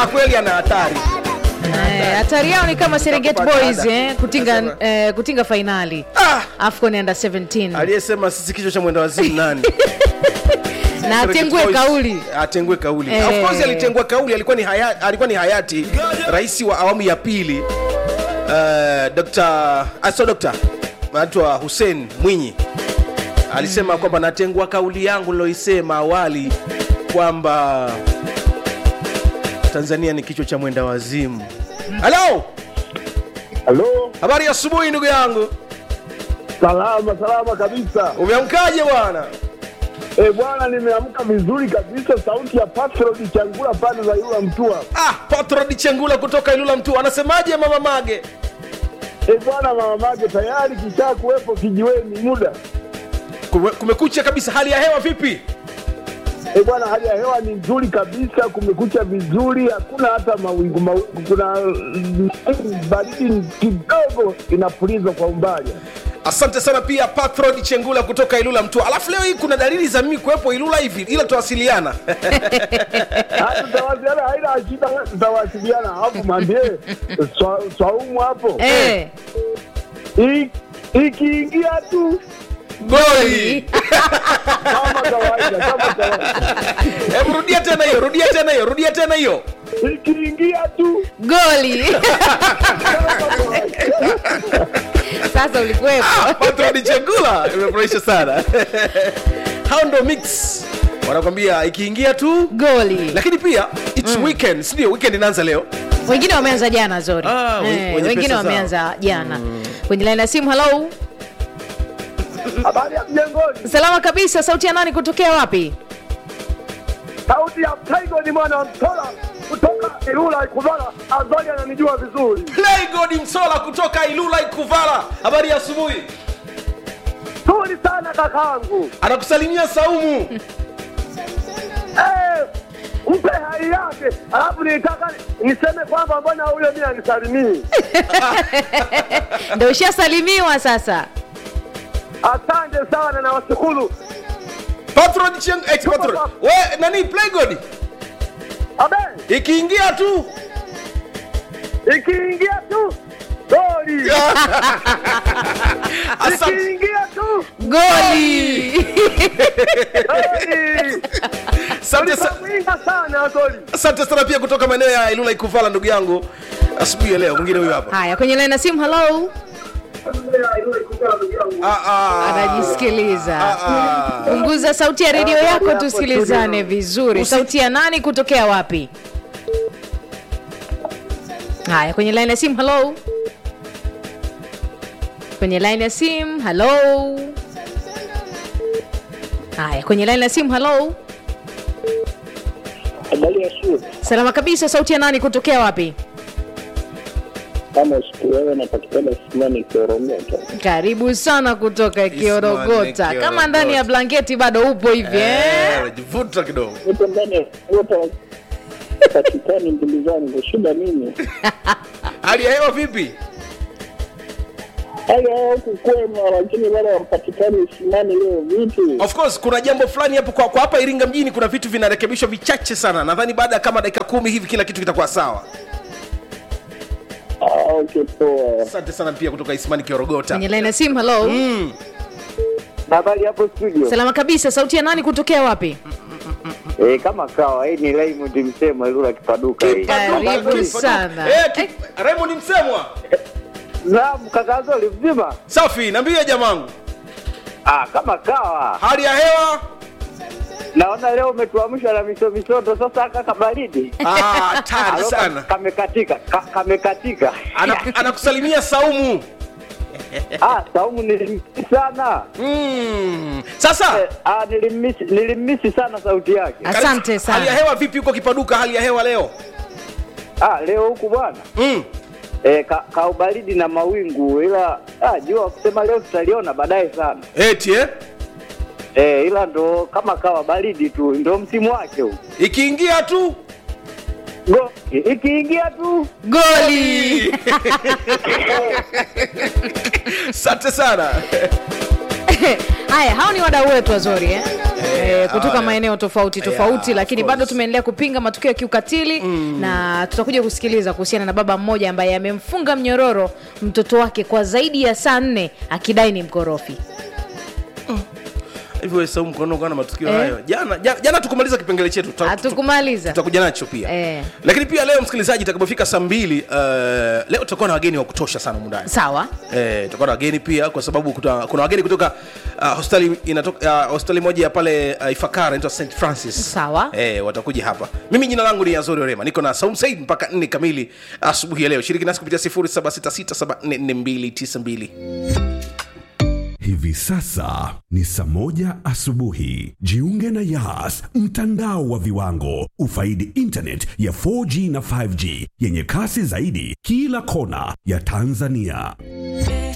Ah, kweli ana hatari Eh, hatari yao ni kama Serengeti Nakupata Boys ada. eh, kutinga Nasema. eh, kutinga fainali ah, AFCON under 17 aliyesema sisi kichwa cha mwenda wazimu nani na atengue Boys. kauli atengue kauli Eh. of course alitengua kauli alikuwa ni hayati, alikuwa ni hayati rais wa awamu ya pili uh, Dr. aso Dr. anaitwa Hussein Mwinyi alisema kwamba natengua kauli yangu niloisema awali kwamba Tanzania ni kichwa cha mwenda wazimu. Halo, Halo, habari ya asubuhi ndugu yangu, salama salama kabisa. umeamkaje bwana? Eh bwana, nimeamka vizuri kabisa. Sauti ya Patrod Changula pande za yula Mtua. Ah, Patrod Chengula kutoka Ilula Mtu anasemaje mama Mage? Eh bwana, mama mage tayari kisha kuwepo kijiweni muda. Kume- Kumekucha kabisa, hali ya hewa vipi? Eh bwana, hali ya hewa ni nzuri kabisa, kumekucha vizuri, hakuna hata mawingu mawingu, kuna mm, baridi kidogo inapuliza kwa umbali. Asante sana pia Patrod Chengula kutoka Ilula Mtu. Alafu leo hii kuna dalili za mimi kuwepo Ilula hivi, ila tutawasiliana. Ah, Tutawasiliana, haina shida, tutawasiliana. Alafu mwambie Swa- Swaumu hapo eh, I- ikiingia tu Goli. kama kawaida, kama kawaida. Hebu rudia tena hiyo, rudia tena hiyo, rudia tena hiyo. ikiingia tu goli sasa ulikuwepo Patrod Chengula imefurahisha sana. Hao ndo mix. Wanakwambia ikiingia tu goli lakini pia it's weekend, si ndio? Weekend inaanza leo. wengine wameanza jana zori Ah, we- eh, wenye wengine pesa zao. wameanza jana kwenye laini ya simu halo habari ya mjengoni salama kabisa sauti ya nani kutokea wapi sauti ya Taigo ni mwana wa mtola kutoka Ilula Ikuvala Azali ananijua vizuri Play God Msola kutoka Ilula Ikuvala. Habari ya asubuhi. zuri sana kakangu Anakusalimia Saumu. eh, mpe hai yake alafu nitaka niseme kwamba mbona huyo mimi anisalimii ndo ushasalimiwa sasa asante sana na washukuru Patron Cheng, ex Patron. We nani Play God? abe Ikiingia tu ikiingia tu goli Asante. ikiingia tu goli goli Asante sa- ulikamwinga sana goli asante sana pia kutoka maeneo ya Ilula Ikuvala ndugu yangu. Asubuhi ya leo mwingine huyu hapa. haya kwenye laini ya simu halo Ah ah. anajisikiliza Ah. punguza sauti ya redio yako tusikilizane vizuri Usi- sauti ya nani kutokea wapi haya kwenye laini ya simu halo kwenye laini ya simu halo haya kwenye laini ya simu halo habari ya shule salama kabisa sauti ya nani kutokea wapi kama siku wewe napatikana simani kioromota karibu sana kutoka kiorogota Kiorogota. kama ndani ya blanketi bado upo hivi eh? Eh, Jivuta kidogo. nipo ndani ya kiota patikani mbili zangu shida nini Hali ya hewa vipi? hali ya huku kwema lakini wale wapatikani simani leo vipi Of course kuna jambo fulani hapo kwa, kwa hapa Iringa mjini kuna vitu vinarekebishwa vichache sana. Nadhani baada ya kama dakika kumi hivi kila kitu kitakuwa sawa. ah, okay poa Asante sana pia kutoka Isimani Kiorogota. kwenye laini ya simu halo Mm. habari hapo studio salama kabisa sauti ya nani kutokea wapi eh, kama kawa hii ni Raymond Msemo Ilula Kipaduka hii Karibu Kipaduka. sana. Eh, ki- Raymond Msemwa. naam kaka Zoli mzima Safi, niambie jamangu. ah, kama kawa Hali ya hewa? naona leo umetuamsha na miso misoto sasa kaka baridi Ah, hatari Alo, sana. kamekatika ka, kamekatika Ana- Anakusalimia Saumu. ah, Saumu nilimmisi sana Mm. Sasa eh, ah, nilimmisi nilimmisi sana sauti yake asante hali ya sana hewa vipi huko Kipaduka? Hali ya hewa leo? ah, leo huku bwana Mm. eh, ka, ka ubaridi na mawingu ila ah, jua kusema leo tutaliona baadaye sana Eti eh? eh, ila ndo kama kawa baridi tu ndo msimu wake huu Ikiingia tu Go- ikiingia tu goli Asante sana. haya hao ni wadau wetu wazuri eh? eh, kutoka hawana- maeneo tofauti tofauti Yeah, lakini of bado course. tumeendelea kupinga matukio ya kiukatili na tutakuja kusikiliza kuhusiana na baba mmoja ambaye amemfunga mnyororo mtoto wake kwa zaidi ya saa nne akidai ni mkorofi hivi wewe Saumu mkono kwa na matukio Eh. hayo jana jana, jana tukumaliza kipengele chetu Tuta- hatukumaliza tutakuja nacho pia Eh. lakini pia leo msikilizaji itakapofika saa mbili uh, leo tutakuwa na wageni wa kutosha sana mundani sawa Eh, tutakuwa na wageni pia kwa sababu kuta, kuna wageni kutoka uh, hospitali inatoka uh, hospitali moja ya pale uh, Ifakara inaitwa St Francis. Sawa. Eh, watakuja hapa. Mimi jina langu ni Azori Orema. Niko na Saum Said mpaka 4 kamili asubuhi ya leo. Shiriki nasi kupitia 0766744292. Hivi sasa ni saa moja asubuhi. Jiunge na Yas, mtandao wa viwango. Ufaidi internet ya 4G na 5G yenye kasi zaidi kila kona ya Tanzania.